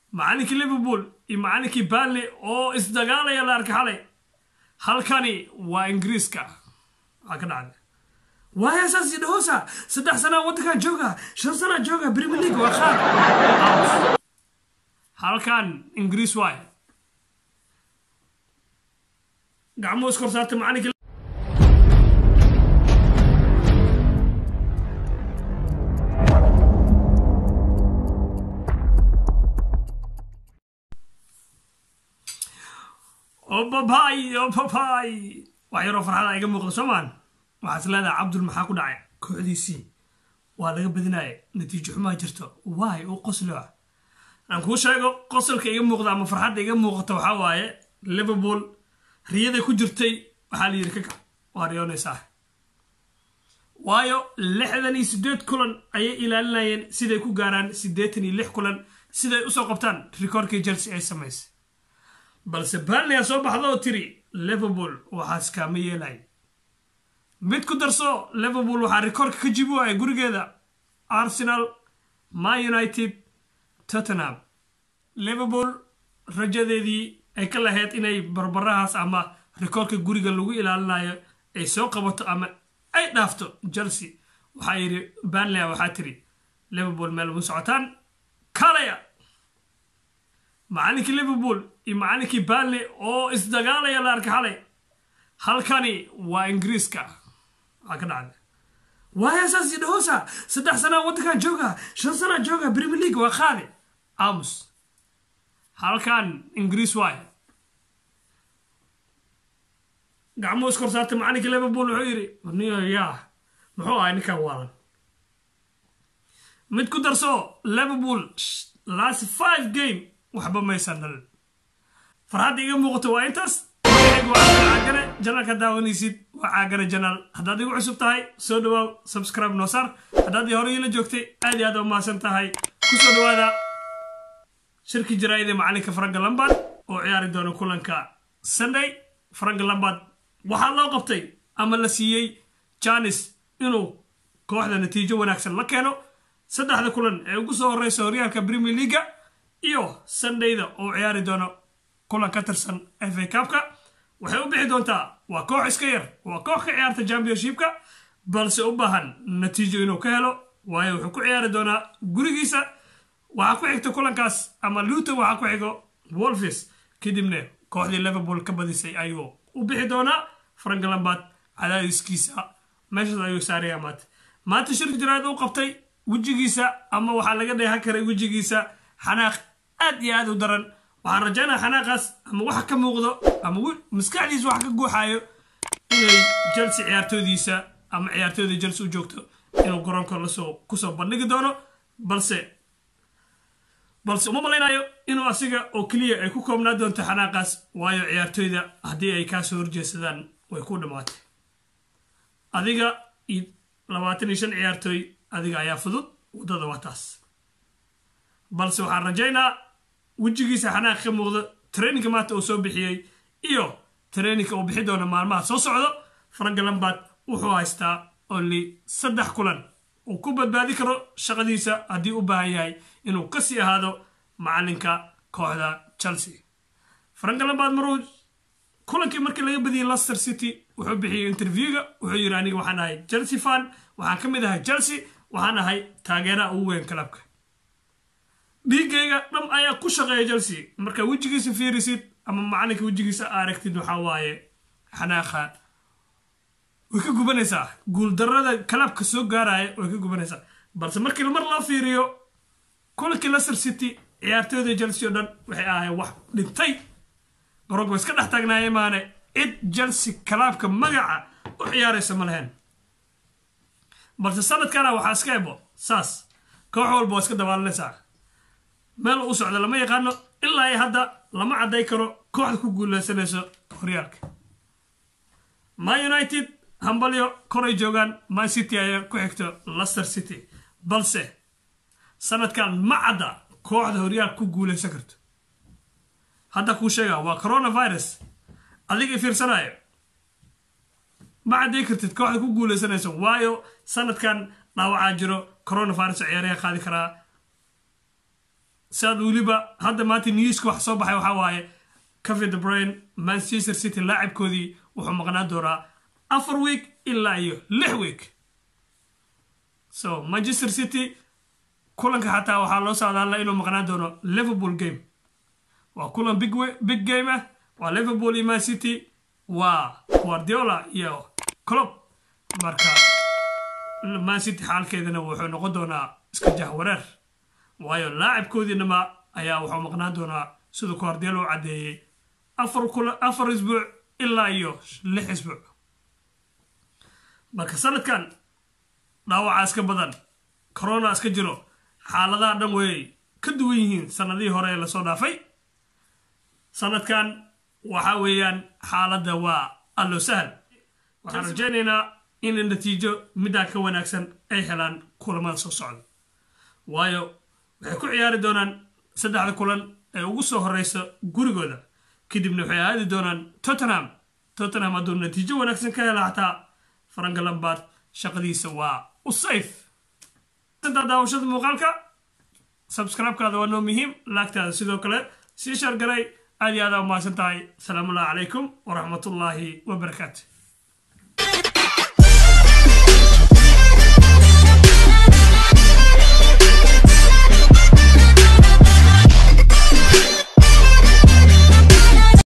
macalinkii liverpool iyo macalinkii barley oo isdagaalaya la arkay xalay halkani waa ingiriiska waxaa ka dhacday waaya saas idhahoosa saddex sanaa waddankan jooga shan sanaa jooga premier league waa qaad halkan ingiriis waay gacmuhu iskor saartay macalinkii obabaay obabaay wax yaroo farxada iga muuqda soomaan waxaas leedahay cabdul maxaa ku dhacay kooxdiisii waa laga badinaya natiijo xumaa jirto waay u qosloa aan kuu sheego qosolka iga muuqda ama farxadda iga muuqata waxaa waaye liverpool riyaday ku jirtay waxaa la yidhi ka kac waa riyoonaysaa waayo lixdan iyo siddeed kulan ayay ilaalinayeen siday ku gaaraan siddeetan iyo lix kulan siday usoo qabtaan rikoorkii chelsea ay samaysay balse barley a soo baxda oo tiri liverpool waxaas kaama yeelay mid ku darso liverpool waxaa rikoorka ka jibi waaya gurigeeda arsenal ma united tottenham liverpool rajadeedii ay ka lahayd inay barbarahaas ama rikoorka guriga lagu ilaalinayo ay soo qabato ama ay dhaafto chelsea waxaa yidhi barley waxaa tiri liverpool meel mu socotaan kalaya macalinkii liverpool iyo macalinkii barley oo isdagaalaya la arkay xalay halkani waa ingiriiska waxaa ka dhacday waaya saas idhahoosa saddex sanaa waddankan jooga shan sanaa jooga premier league waa qaade amus halkan ingiriis waay gacmuhu iskor saartay macalinkii liverpool wuxuu yidhi niyo yaa muxuu ahay ninkan waalan mid ku darso liverpool last five game waxba maysan dhalin farxadda iga muuqato waa intaas caagane janalka daawanaysid waa caagane janaal haddaad igu cusub tahay soo dhawaaw subscribe noo saar haddaad hore iila joogtay aad iyo aad umahadsan tahay ku soo dhawaada shirki jaraa'id ee macalinka franka lambard oo ciyaari doona kulanka sunday franka lambard waxaa loo qabtay ama la siiyey janis inuu kooxda natiijo wanaagsan la keeno saddexda kulan ee ugu soo horeysa horyaalka premier leaga iyo sundayda oo ciyaari doono kulan ka tirsan fa cabka waxay u bixi doontaa waa koox iska yar waa koox ka ciyaarta championshipka balse u baahan natiijo inuu ka helo waayo wuxuu ku ciyaari doonaa gurigiisa waxaa ku xigta kulankaas ama luton waxaa ku xigo wolfis kadibna kooxdii liverpool ka badisay ayuu u bixi doonaa frank lambard cadaadiskiisa meeshaas ayuu saaraya maanta maanta shirka jaraad u qabtay wejigiisa ama waxaa laga dheehan karay wejigiisa xanaaq aad iyo aad u daran waxaan rajaynaa xanaaqaas ama waxa ka muuqdo ama maskaxdiisa waxa ka guuxaayo inay chelsea ciyaartoodiisa ama ciyaartooyda chelsea u joogto inuu garoonka lasoo kusoo bandhigi doono balse balse uma malaynayo inuu asiga oo keliya ay ku koobnaa doonto xanaaqaas waayo ciyaartooyda haddii ay kaasoo horjeedsadaan way ku dhammaatay adiga iyo labaatan iyo shan ciyaartooy adiga ayaa fudud waddada waa taas balse waxaan rajaynaa wejigiisa xanaaq ka muuqdo traininka maanta uu soo bixiyey iyo traininka uu bixi doono maalmaha soo socdo franka lambard wuxuu haystaa only saddex kulan uu ku badbaadi karo shaqadiisa haddii u baahan yahay inuu kasii ahaado macalinka kooxda chelsea franka lambard maruu kulankii markii laga badiyey leicester city wuxuu bixiyey interviewga wuxuu yidhi aniga waxaan ahay chelsea fan waxaan ka mid ahay chelsea waxaan ahay taageeraha ugu weyn kalabka dhiiggayga dham ayaa ku shaqeeya chelsea marka wejigiisa fiirisid ama macalinka wejigiisa aragtid waxaa waaye xanaaqa way ka gubanaysaa guuldarada kalabka soo gaaraya way ka gubanaysaa balse markii mar loo fiiriyo kulankii leicester city ciyaartooyda chelsea oo dhan waxay ahayn wax dhintay garoonka way iska dhex taagnaayeen maane cid chelsea kalaabka magaca u ciyaaraysa ma lahayn balse sanadkana waxaa iska ebo saas koox walba waa iska dabaalanaysaa meel u socda lama yaqaano ilaa i hadda lama cadday karo kooxda ku guuleysanayso horyaalka ma united hambalyo koray joogaan man city ayaa ku xigto leicester city balse sanadkan ma cadda kooxda horyaalka ku guuleysan karto hadda kuu sheega waa coronavirus adiga fiirsanayo ma cadday kartid kooxda ku guuleysanayso waayo sanadkan dhaawacaa jiro coronavirus ciyaaraha qaadi karaa siaad weliba hadda maanta newska wax soo baxay waxaa waaye cafe the brain manchester city laacibkoodii wuxuu maqnaan doonaa afar week ilaa iyo lix week so manchester city kulanka xataa waxaa loo socdaala inuu maqnaan doono liverpool game waa kulan big, big game ah waa liverpool iyo man city waa guardiola iyo clob marka man city xaalkeedana wuxuu noqon doonaa iska jahwareer waayo laacibkoodiinama ayaa wuxuu maqnaan doonaa siduu guardiola u caddeeyey afar isbuuc ilaa iyo lix isbuuc marka sanadkan dhaawacaa iska badan corona iska jiro xaaladaha dhan way ka duwan yihiin sanadihii hore ee lasoo dhaafay sanadkan waxa weeyaan xaaladda waa allo sahal waxaan rajaynaynaa in natiijo middaa ka wanaagsan ay helaan kulamada soo socda waayo waxay ku ciyaari doonaan saddexda kulan ee ugu soo horeysa gurigooda kadibna waxay aadi doonaan tottenham tottenham hadduu natiijo wanaagsan ka hela xataa faranka lambaad shaqadiisa waa u sayf intaa daawashada muuqaalka subscribe-kaada waa noo muhiim laagtaada sidoo kale sii shargaray aad iyo aadaa umahadsan tahay asalaamu allahi calaykum waraxmatullaahi wabarakaatu